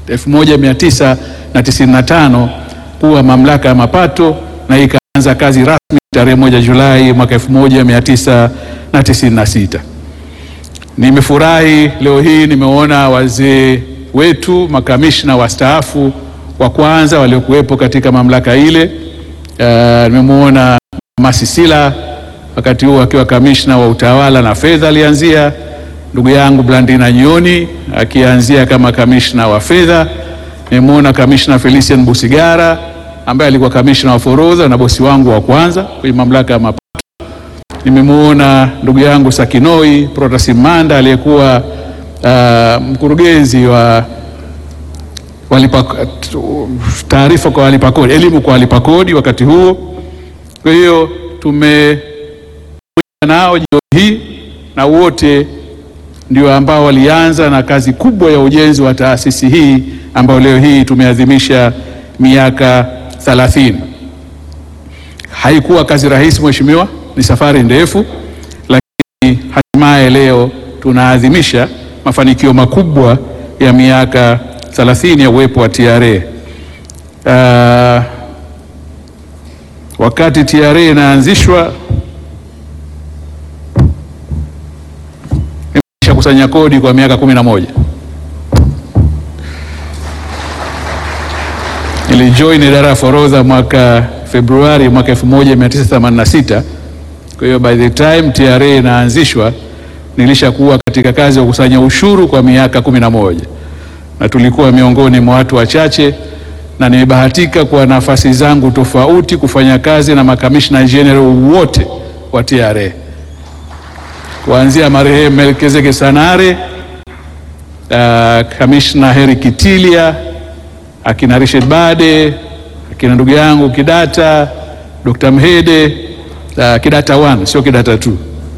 1995 kuwa mamlaka ya mapato na ikaanza kazi rasmi tarehe moja Julai mwaka 1996. Nimefurahi leo hii nimeona wazee wetu makamishna wastaafu wa kwanza waliokuwepo katika mamlaka ile. Uh, nimemwona Mama Sisila wakati huo akiwa kamishna wa utawala na fedha alianzia, ndugu yangu Blandina Nyoni akianzia kama kamishna wa fedha. Nimemwona kamishna Felician Busigara ambaye alikuwa kamishna wa forodha na bosi wangu wa kwanza kwenye mamlaka ya mapato. Nimemwona ndugu yangu Sakinoi Protasimanda aliyekuwa uh, mkurugenzi wa walipa taarifa kwa walipa kodi, elimu kwa walipa kodi wakati huo. Kwa hiyo tume nao jioni hii na wote ndio ambao walianza na kazi kubwa ya ujenzi wa taasisi hii ambayo leo hii tumeadhimisha miaka 30. Haikuwa kazi rahisi mheshimiwa, ni safari ndefu, lakini hatimaye leo tunaadhimisha mafanikio makubwa ya miaka 30 ya uwepo wa TRA. Uh, wakati TRA inaanzishwa nimesha kusanya kodi kwa miaka kumi na moja. Nilijoin idara ya forodha mwaka Februari mwaka 1986. Kwa hiyo by the time TRA inaanzishwa nilishakuwa katika kazi ya kukusanya ushuru kwa miaka kumi na moja na tulikuwa miongoni mwa watu wachache, na nimebahatika kwa nafasi zangu tofauti kufanya kazi na makamishna general wote wa TRA kuanzia marehemu Melkezeke Sanare, uh, kamishna Heri Kitilia, akina Richard Bade, akina ndugu yangu Kidata, Dr. Mhede, uh, Kidata 1 sio Kidata 2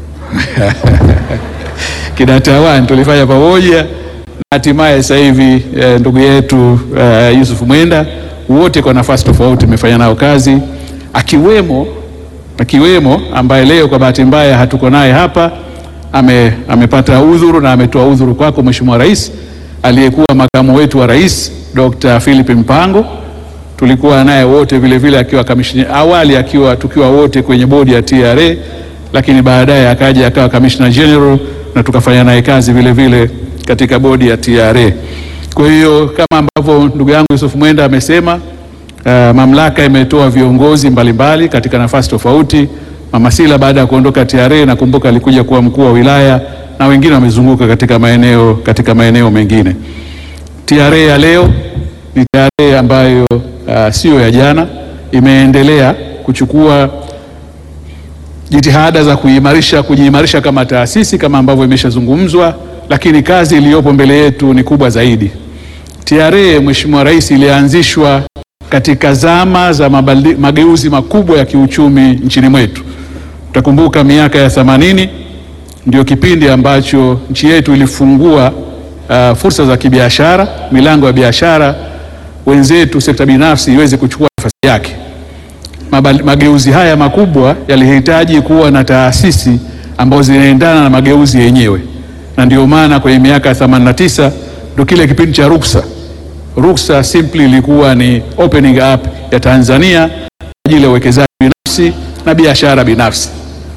Kidata 1 tulifanya pamoja na hatimaye sasa hivi eh, ndugu yetu uh, Yusuf Mwenda, wote kwa nafasi tofauti tumefanya nao kazi, akiwemo akiwemo ambaye leo kwa bahati mbaya hatuko naye hapa ame, amepata udhuru na ametoa udhuru kwako Mheshimiwa Rais, aliyekuwa makamu wetu wa rais Dr. Philip Mpango. Tulikuwa naye wote vile vile akiwa kamishna awali, akiwa tukiwa wote kwenye bodi ya TRA, lakini baadaye akaja akawa kamishna general na tukafanya naye kazi vile vile katika bodi ya TRA. Kwa hiyo kama ambavyo ndugu yangu Yusuf Mwenda amesema, uh, mamlaka imetoa viongozi mbalimbali katika nafasi tofauti. Mama Sila baada ya kuondoka TRA nakumbuka alikuja kuwa mkuu wa wilaya na wengine wamezunguka katika maeneo katika maeneo mengine. TRA ya leo ni TRA ambayo uh, sio ya jana, imeendelea kuchukua jitihada za kuimarisha kujiimarisha kama taasisi kama ambavyo imeshazungumzwa, lakini kazi iliyopo mbele yetu ni kubwa zaidi. TRA Mheshimiwa Rais ilianzishwa katika zama za mabali, mageuzi makubwa ya kiuchumi nchini mwetu. Utakumbuka miaka ya 80 ndio kipindi ambacho nchi yetu ilifungua uh, fursa za kibiashara, milango ya biashara, wenzetu sekta binafsi iweze kuchukua nafasi yake. Mabali, mageuzi haya makubwa yalihitaji kuwa na taasisi ambazo zinaendana na mageuzi yenyewe, na ndio maana kwenye miaka ya 89 ndio kile kipindi cha ruksa ruksa simply ilikuwa ni opening up ya Tanzania kwa ajili ya uwekezaji binafsi na biashara binafsi.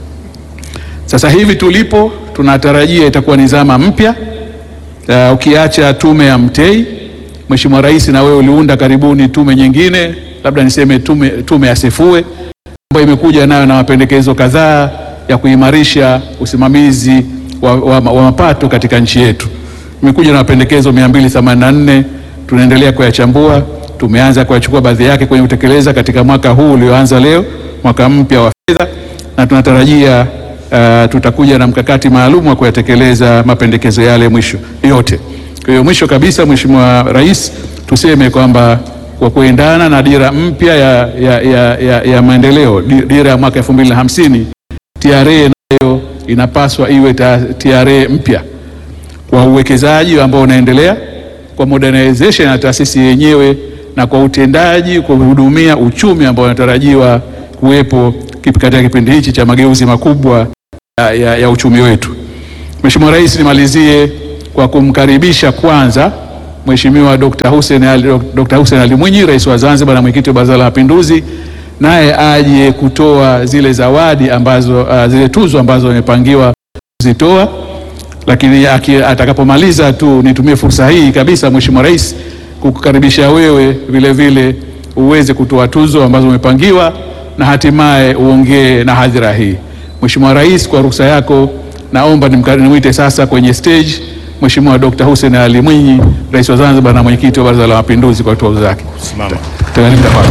Sasa hivi tulipo, tunatarajia itakuwa ni zama mpya. Uh, ukiacha tume ya Mtei, Mheshimiwa Rais na wewe uliunda karibuni tume nyingine, labda niseme tume, tume ya Sefue ambayo imekuja nayo na mapendekezo kadhaa ya kuimarisha usimamizi wa, wa, wa mapato katika nchi yetu. Imekuja na mapendekezo 284 tunaendelea kuyachambua. Tumeanza kuyachukua baadhi yake kwenye kutekeleza katika mwaka huu ulioanza leo, mwaka mpya wa fedha, na tunatarajia uh, tutakuja na mkakati maalum wa kuyatekeleza mapendekezo yale mwisho yote. Kwa hiyo mwisho kabisa, Mheshimiwa Rais, tuseme kwamba kwa kuendana na dira mpya ya, ya, ya, ya, ya maendeleo, dira ya mwaka 2050 TRA nayo inapaswa iwe TRA mpya kwa uwekezaji ambao unaendelea kwa modernization ya taasisi yenyewe na kwa utendaji kwa kuhudumia uchumi ambao unatarajiwa kuwepo katika kipindi hichi cha mageuzi makubwa ya, ya, ya uchumi wetu. Mheshimiwa Rais, nimalizie kwa kumkaribisha kwanza Mheshimiwa Dr. Hussein Ali, Dr. Hussein Ali Mwinyi, rais wa Zanzibar na mwenyekiti wa Baraza la Mapinduzi, naye aje kutoa zile zawadi ambazo uh, zile tuzo ambazo amepangiwa kuzitoa. Lakini aki- atakapomaliza tu nitumie fursa hii kabisa, Mheshimiwa Rais, kukukaribisha wewe vile vile uweze kutoa tuzo ambazo umepangiwa na hatimaye uongee na hadhira hii. Mheshimiwa Rais, kwa ruhusa yako naomba nimka- nimwite sasa kwenye stage Mheshimiwa Dr. Hussein Ali Mwinyi, rais wa Zanzibar na mwenyekiti wa Baraza la Mapinduzi kwa tuzo zake. Simama. Tafadhali kwako.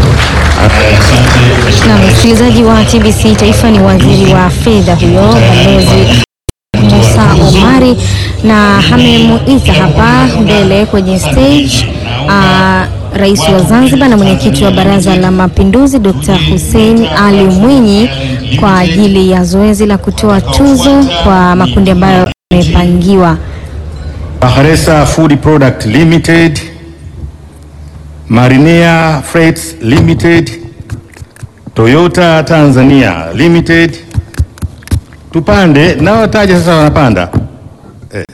Na msikilizaji wa TBC Taifa ni waziri wa fedha huyo Balozi Musa Omari, na amemuita hapa mbele kwenye stage uh, rais wa Zanzibar na mwenyekiti wa Baraza la Mapinduzi Dr. Hussein Ali Mwinyi kwa ajili ya zoezi la kutoa tuzo kwa makundi ambayo yamepangiwa. Bakhresa Food Product Limited, Marinea Freights Limited, Toyota Tanzania Limited. Tupande na wataja sasa, wanapanda eh.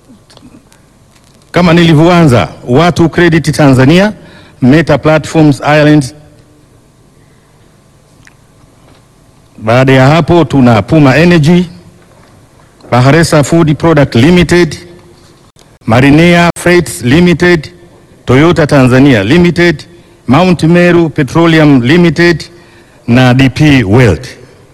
Kama nilivyoanza, Watu Credit Tanzania, Meta Platforms Ireland. Baada ya hapo tuna Puma Energy, Bakhresa Food Product Limited, Marinea Freights Limited, Toyota Tanzania Limited, Mount Meru Petroleum Limited na DP World.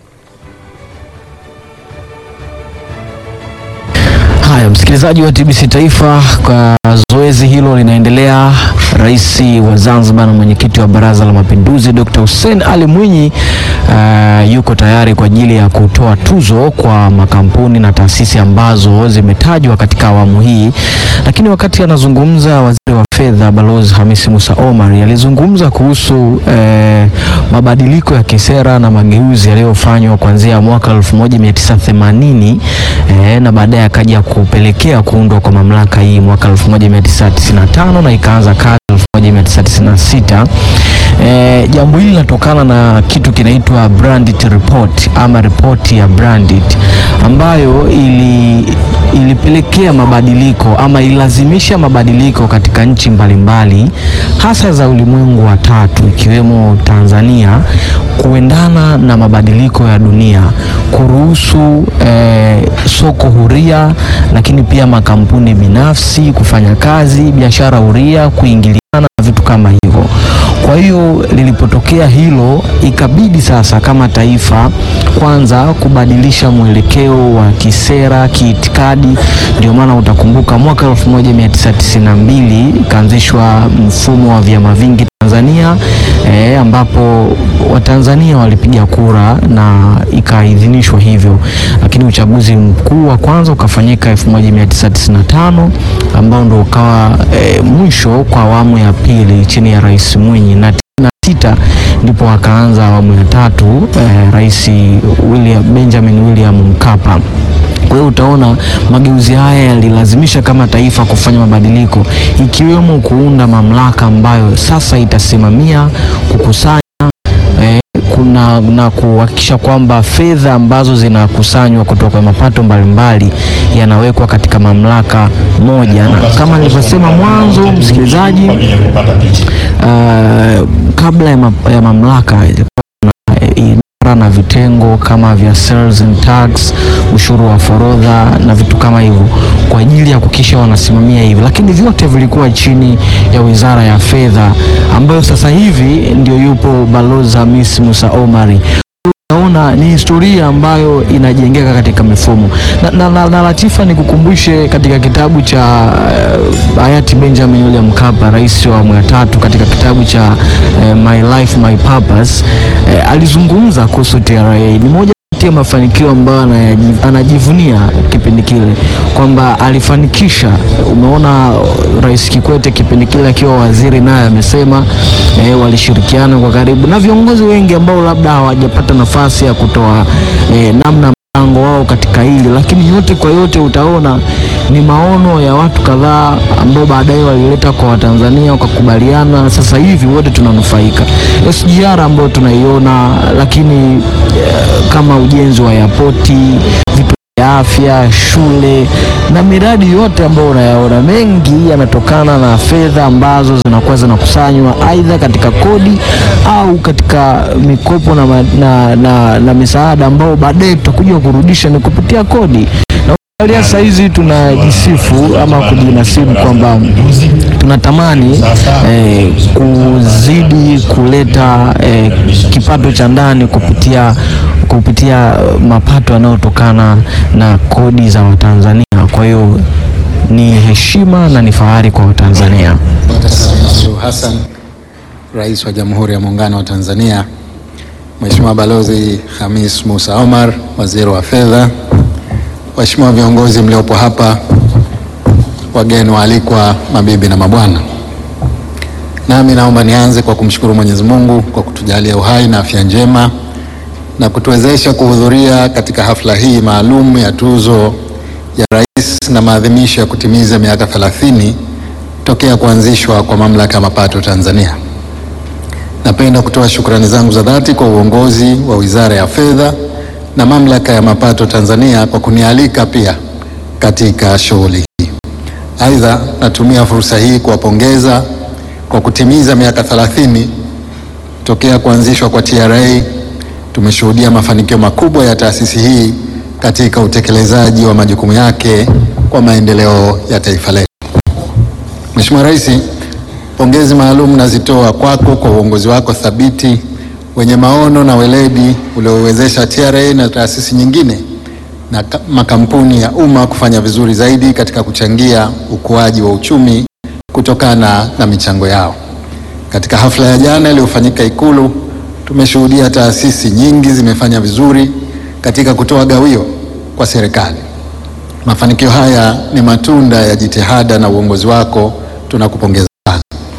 Haya, msikilizaji wa TBC Taifa, kwa zoezi hilo linaendelea. Rais wa Zanzibar na mwenyekiti wa Baraza la Mapinduzi Dr. Hussein Ali Mwinyi uh, yuko tayari kwa ajili ya kutoa tuzo kwa makampuni na taasisi ambazo zimetajwa katika awamu hii. Lakini wakati anazungumza, waziri wa fedha Balozi Hamisi Musa Omar alizungumza kuhusu eh, mabadiliko ya kisera na mageuzi yaliyofanywa kuanzia mwaka 1980 eh, na baadaye akaja kupelekea kuundwa kwa mamlaka hii mwaka 1995 na ikaanza kazi 1996. E, jambo hili linatokana na kitu kinaitwa Brandit Report ama ripoti ya Brandit ambayo ili, ilipelekea mabadiliko ama ilazimisha mabadiliko katika nchi mbalimbali hasa za ulimwengu wa tatu ikiwemo Tanzania kuendana na mabadiliko ya dunia, kuruhusu eh, soko huria, lakini pia makampuni binafsi kufanya kazi, biashara huria, kuingiliana na vitu kama hivyo. Kwa hiyo lilipotokea hilo, ikabidi sasa kama taifa kwanza kubadilisha mwelekeo wa kisera, kiitikadi. Ndio maana utakumbuka mwaka 1992 ikaanzishwa mfumo wa vyama vingi Tanzania eh, ambapo Watanzania walipiga kura na ikaidhinishwa hivyo, lakini uchaguzi mkuu wa kwanza ukafanyika 1995 ambao ndo ukawa eh, mwisho kwa awamu ya pili chini ya Rais Mwinyi na na sita ndipo akaanza awamu ya tatu eh, Rais William, Benjamin William Mkapa. Kwa hiyo utaona mageuzi haya yalilazimisha kama taifa kufanya mabadiliko ikiwemo kuunda mamlaka ambayo sasa itasimamia kukusanya eh, kuna na kuhakikisha kwamba fedha ambazo zinakusanywa kutoka mapato mbalimbali yanawekwa katika mamlaka moja, na kama nilivyosema mwanzo, msikilizaji, uh, kabla ya, ma, ya mamlaka idara na vitengo kama vya sales and tax, ushuru wa forodha na vitu kama hivyo, kwa ajili ya kuhakikisha wanasimamia hivi, lakini vyote vilikuwa chini ya Wizara ya Fedha ambayo sasa hivi ndio yupo Balozi Hamis Musa Omari. Naona ni historia ambayo inajengeka katika mifumo na, na, na, na Latifa, nikukumbushe katika kitabu cha uh, hayati Benjamin William Mkapa, rais wa awamu ya tatu, katika kitabu cha uh, My Life My Purpose uh, alizungumza kuhusu TRA. Ni moja kati ya mafanikio ambayo anayaji- anajivunia kipindi kile kwamba alifanikisha. Umeona uh, Rais Kikwete kipindi kile akiwa waziri, naye amesema eh, walishirikiana kwa karibu na viongozi wengi ambao labda hawajapata nafasi ya kutoa eh, namna mchango wao katika hili, lakini yote kwa yote utaona ni maono ya watu kadhaa ambao baadaye walileta kwa Watanzania wakakubaliana. Sasa hivi wote tunanufaika SGR ambayo tunaiona, lakini eh, kama ujenzi wa yapoti vitu ya afya, shule na miradi yote ambayo unayaona, mengi yanatokana na fedha ambazo zinakuwa zinakusanywa aidha katika kodi au katika mikopo na, ma- na, na, na misaada ambao baadaye tutakuja kurudisha ni kupitia kodi na Angalia saa hizi tunajisifu ama kujinasibu kwamba tunatamani eh, kuzidi kuleta eh, kipato cha ndani kupitia kupitia mapato yanayotokana na kodi za Watanzania. Kwa hiyo ni heshima na ni fahari kwa Watanzania. Dkt. Samia Suluhu Hassan, Rais wa Jamhuri ya Muungano wa Tanzania, Mheshimiwa Balozi Hamis Musa Omar, Waziri wa Fedha, waheshimiwa viongozi mliopo hapa, wageni waalikwa, mabibi na mabwana. Nami naomba nianze kwa kumshukuru Mwenyezi Mungu kwa kutujalia uhai na afya njema na kutuwezesha kuhudhuria katika hafla hii maalum ya tuzo ya Rais na maadhimisho ya kutimiza miaka 30 tokea kuanzishwa kwa Mamlaka ya Mapato Tanzania. Napenda kutoa shukrani zangu za dhati kwa uongozi wa Wizara ya Fedha na Mamlaka ya Mapato Tanzania kwa kunialika pia katika shughuli hii. Aidha, natumia fursa hii kuwapongeza kwa kutimiza miaka 30 tokea kuanzishwa kwa TRA. Tumeshuhudia mafanikio makubwa ya taasisi hii katika utekelezaji wa majukumu yake kwa maendeleo ya taifa letu. Mheshimiwa Rais, pongezi maalum nazitoa kwako kwa uongozi wako thabiti wenye maono na weledi uliowezesha TRA na taasisi nyingine na ka- makampuni ya umma kufanya vizuri zaidi katika kuchangia ukuaji wa uchumi kutokana na michango yao. Katika hafla ya jana iliyofanyika Ikulu, tumeshuhudia taasisi nyingi zimefanya vizuri katika kutoa gawio kwa serikali. Mafanikio haya ni matunda ya jitihada na uongozi wako, tunakupongeza sana.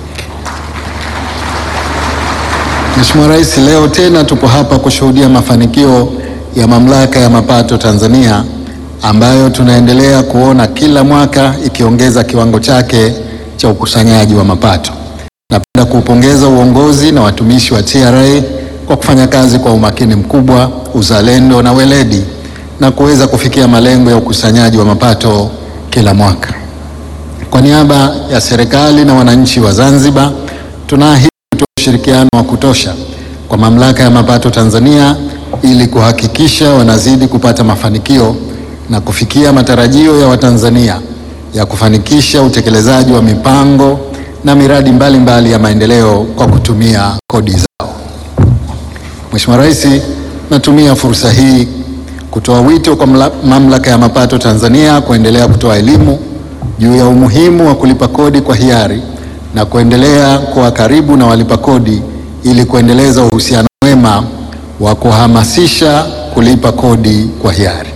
Mheshimiwa Rais, leo tena tupo hapa kushuhudia mafanikio ya Mamlaka ya Mapato Tanzania ambayo tunaendelea kuona kila mwaka ikiongeza kiwango chake cha ukusanyaji wa mapato. Napenda kuupongeza uongozi na watumishi wa TRA kwa kufanya kazi kwa umakini mkubwa, uzalendo na weledi na kuweza kufikia malengo ya ukusanyaji wa mapato kila mwaka. Kwa niaba ya serikali na wananchi wa Zanzibar, tunaahidi kutoa ushirikiano wa kutosha kwa Mamlaka ya Mapato Tanzania ili kuhakikisha wanazidi kupata mafanikio na kufikia matarajio ya Watanzania ya kufanikisha utekelezaji wa mipango na miradi mbalimbali mbali ya maendeleo kwa kutumia kodi zao. Mheshimiwa Rais, natumia fursa hii kutoa wito kwa mla- Mamlaka ya Mapato Tanzania kuendelea kutoa elimu juu ya umuhimu wa kulipa kodi kwa hiari na kuendelea kuwa karibu na walipa kodi ili kuendeleza uhusiano mwema wa kuhamasisha kulipa kodi kwa hiari.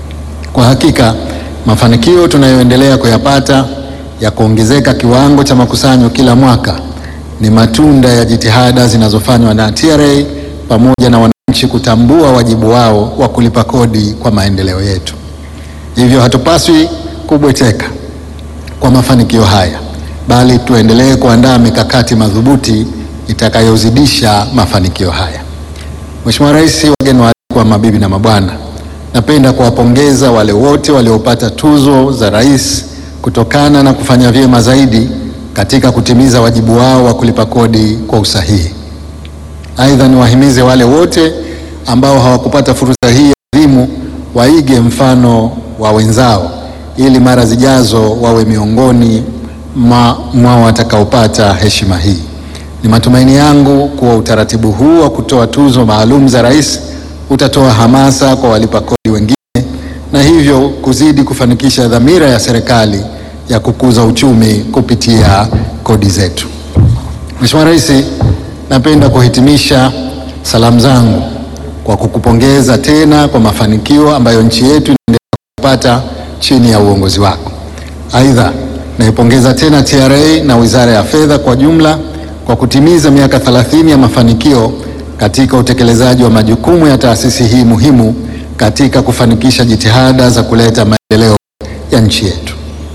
Kwa hakika mafanikio tunayoendelea kuyapata ya kuongezeka kiwango cha makusanyo kila mwaka ni matunda ya jitihada zinazofanywa na TRA pamoja na wananchi kutambua wajibu wao wa kulipa kodi kwa maendeleo yetu. Hivyo hatupaswi kubweteka kwa mafanikio haya, bali tuendelee kuandaa mikakati madhubuti itakayozidisha mafanikio haya. Mheshimiwa Rais, wageni waalikwa, mabibi na mabwana, napenda kuwapongeza wale wote waliopata tuzo za rais kutokana na kufanya vyema zaidi katika kutimiza wajibu wao wa kulipa kodi kwa usahihi. Aidha, niwahimize wale wote ambao hawakupata fursa hii adhimu waige mfano wa wenzao ili mara zijazo wawe miongoni mwa mwa watakaopata heshima hii. Ni matumaini yangu kuwa utaratibu huu wa kutoa tuzo maalum za rais utatoa hamasa kwa walipa kodi wengine na hivyo kuzidi kufanikisha dhamira ya serikali ya kukuza uchumi kupitia kodi zetu. Mheshimiwa Rais, napenda kuhitimisha salamu zangu kwa kukupongeza tena kwa mafanikio ambayo nchi yetu inaendelea kupata chini ya uongozi wako. Aidha, naipongeza tena TRA na Wizara ya Fedha kwa jumla kwa kutimiza miaka 30 ya mafanikio katika utekelezaji wa majukumu ya taasisi hii muhimu katika kufanikisha jitihada za kuleta maendeleo ya nchi yetu.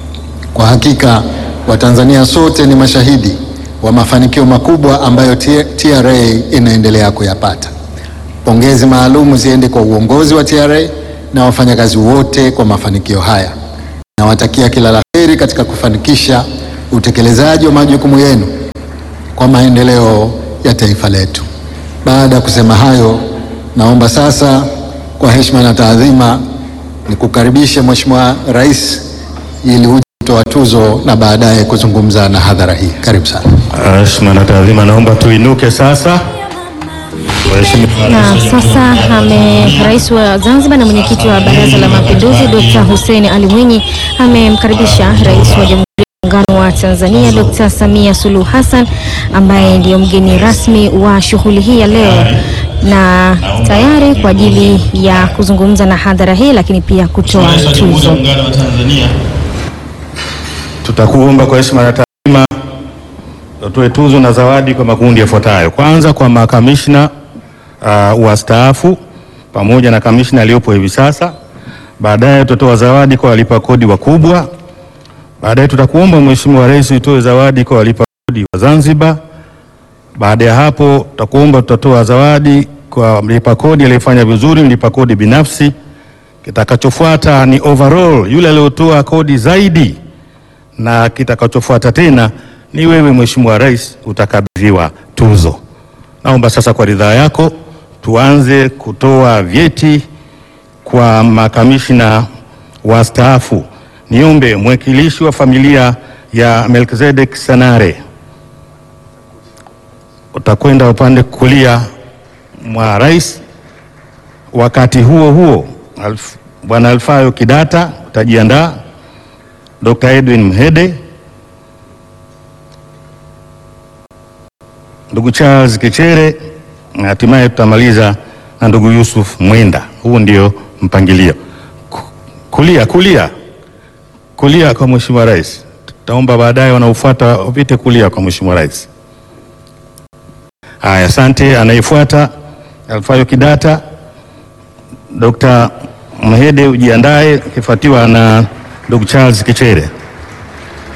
Kwa hakika Watanzania sote ni mashahidi wa mafanikio makubwa ambayo T- TRA inaendelea kuyapata. Pongezi maalum ziende kwa uongozi wa TRA na wafanyakazi wote kwa mafanikio haya. Nawatakia kila la heri katika kufanikisha utekelezaji wa majukumu yenu kwa maendeleo ya taifa letu. Baada ya kusema hayo, naomba sasa kwa heshima na taadhima nikukaribishe Mheshimiwa Rais ili uje kutoa tuzo na baadaye kuzungumza na hadhara hii. Karibu sana. Heshima na taadhima, naomba tuinuke sasa. Mheshimiwa Na sasa ame rais wa Zanzibar na mwenyekiti wa Baraza la Mapinduzi Dr. Hussein Ali Mwinyi amemkaribisha rais wa Jamhuri ya Muungano wa Tanzania Dr. Samia Suluhu Hassan ambaye ndiyo mgeni rasmi wa shughuli hii ya leo na tayari kwa ajili ya kuzungumza na hadhara hii, lakini pia kutoa tuzo. Tutakuomba kwa heshima na taadhima utoe tuzo na zawadi kwa makundi yafuatayo. Kwanza kwa makamishna uh, wastaafu pamoja na kamishna aliyopo hivi sasa. Baadaye tutatoa zawadi kwa walipa kodi wakubwa. Baadaye tutakuomba Mheshimiwa Rais utoe zawadi kwa walipa kodi wa Zanzibar. Baada ya hapo tutakuomba tutatoa zawadi kwa mlipa kodi aliyefanya vizuri, mlipa kodi binafsi. Kitakachofuata ni overall, yule aliyotoa kodi zaidi na kitakachofuata tena ni wewe Mheshimiwa Rais utakabidhiwa tuzo. Naomba sasa kwa ridhaa yako tuanze kutoa vyeti kwa makamishna wastaafu. Niombe mwakilishi wa familia ya Melkizedek Sanare utakwenda upande kulia mwa rais. Wakati huo huo, Alf, Bwana Alfayo Kidata utajiandaa, Dr. Edwin Mhede, ndugu Charles Kichere na hatimaye tutamaliza na ndugu Yusuf Mwenda. Huu ndio mpangilio. Ku- Kulia, kulia, kulia kwa Mheshimiwa Rais. Tutaomba baadaye wanaofuata wapite kulia kwa Mheshimiwa Rais. Haya, asante. Anayefuata Alfayo Kidata, Dr. Mhede ujiandae, akifuatiwa na ndugu Charles Kichere.